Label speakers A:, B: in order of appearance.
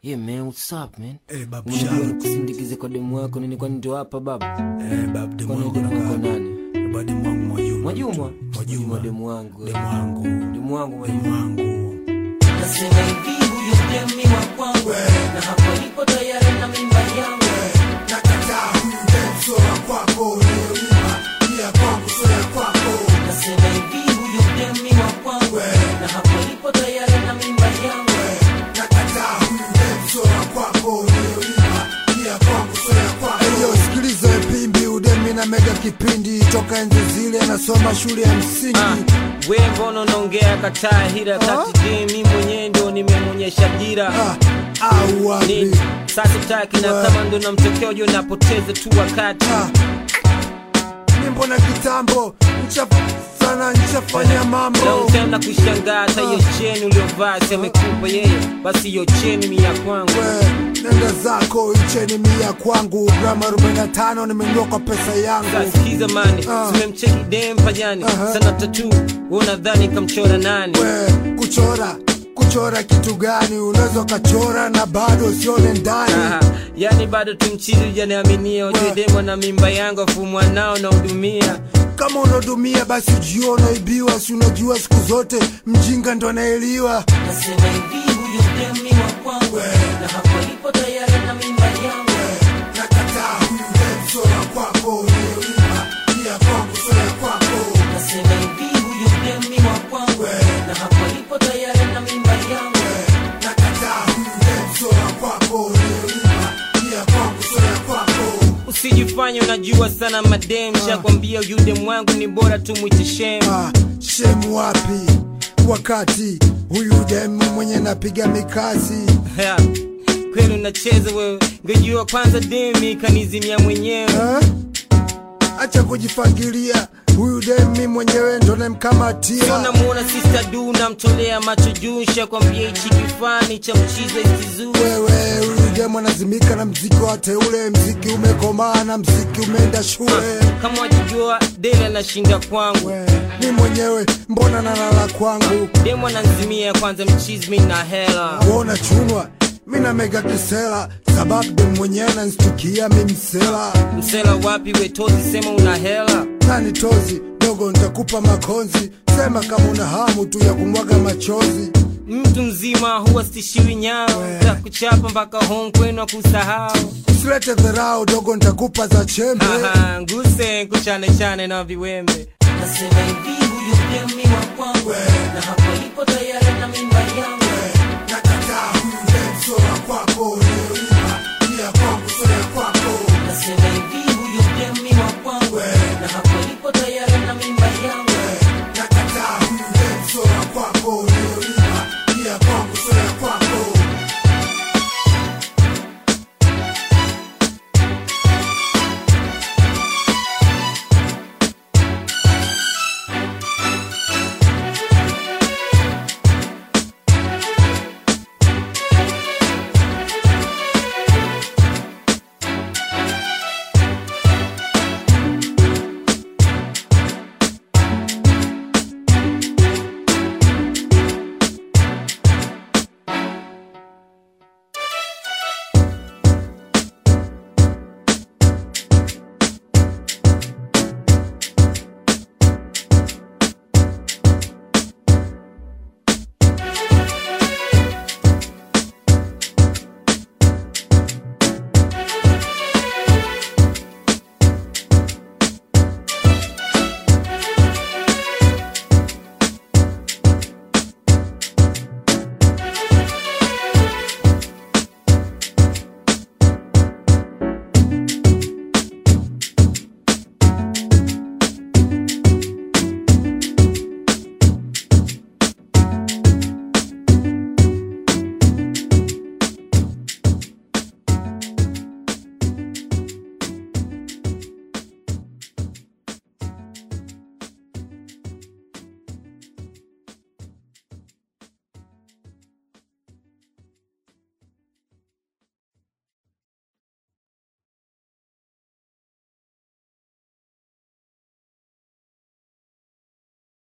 A: Yeah man, what's up man?
B: Eh, babu
A: Unajua
B: Shark.
A: nikusindikize kwa demu wako nini kwani ndio hapa baba?
B: Eh, babu demu
A: Kwani
B: wangu
A: demu wako
B: nakaa.
A: nani?
B: Eh, babu demu wangu Mwajuma.
A: Mwajuma?
B: Mwajuma.
A: demu wangu. eh.
B: Demu wangu.
A: Demu wangu Mwajuma.
B: Demu wangu.
C: Nasema hivi huyu demi wa kwangu na hapo nipo tayari na mimba yangu
B: Nakataa huyu demu sio wa kwako, uliyonipa ni ya kwangu, sio ya kwako.
C: Nasema hivi huyu demi wa kwangu na hapo nipo tayari na mimba yangu
B: Nakataa huyu demu sio wa kwako, uliyonipa ni ya kwangu, sio ya kwako. Eyo, sikiliza pimbi udemi na mega kipindi toka enzi zile anasoma shule ya msingi
D: Ah, we mbona unaongea kataa hira kati je mi mwenyewe ndo nimemonyesha dira
B: Ah, au wapi
D: Ni- sasa taki na kama ndo namtokea ujue napoteza tu wakati
B: Ah. Ni mbona kitambo ncha sana nchafanya mambo
D: Long time na kushangaa hata hiyo cheni uliovaa si amekupa yeye basi hiyo cheni mi ya kwangu
B: We, nenda zako icheni mia kwangu grama 45 nimenunua kwa pesa yangu
D: kasikiza mani
B: Ah.
D: simemcheki dem pajani
B: Aha.
D: sana tatu unadhani kamchora nani
B: we kuchora kuchora kitu gani unaweza ukachora na bado usione ndani
D: Aha, yani bado tumchizi ujaniaminia ujue
B: We.
D: demo na mimba yangu afu mwanao nahudumia
B: kama unadumia basi ujua unaibiwa si unajua siku zote mjinga ndo anaeliwa
C: Nasema hivi huyu demi wa kwangu na hapo nipo tayari na mimba yangu
B: nakataa huyu dem sio wa kwako uliyonipa ni ya kwangu sio ya kwako
C: Nasema hivi huyu demi wa kwangu na hapo nipo tayari na mimba yangu
B: nakataa huyu dem sio wa kwako uliyonipa ni ya kwangu sio ya kwako
D: usijifanye unajua sana madem shakwambia yude mwangu ni bora tu mwite shem
B: Ah, shemu wapi wakati huyu demu mwenye napiga mikasi
D: Ha, kweli unacheza wewe ngejua kwanza demi kanizimia mwenyewe
B: Ha? acha kujifangilia huyu demi mwenyewe ndo namkamatia
D: so namuona sister du namtolea macho juu shakwambia hichi kifani cha mchiza isizuu
B: wewe huyu demu anazimika na mziki wa teule mziki umekomaa na mziki umeenda shule
D: kama wajijua dele anashinda kwangu
B: we, ni mwenyewe mbona nalala kwangu
D: demu ananzimia kwanza mchizi mi na hela
B: kuona chunwa mina mega kisela sababu demu mwenyewe nanstukia mimsela
D: msela wapi wetozi sema una hela
B: nani tozi dogo nitakupa makonzi sema kama una hamu tu ya kumwaga machozi
D: mtu mzima huwa stishiwi nyao
B: We.
D: za kuchapa mpaka home kwenu akusahau
B: usilete dharau dogo nitakupa za chembe
D: Aha, nguse kuchane chane na viwembe
C: Nasema hivi huyu demi wa kwangu na hapo nipo tayari na mimba yangu
B: nakataa huyu dem sio wa kwako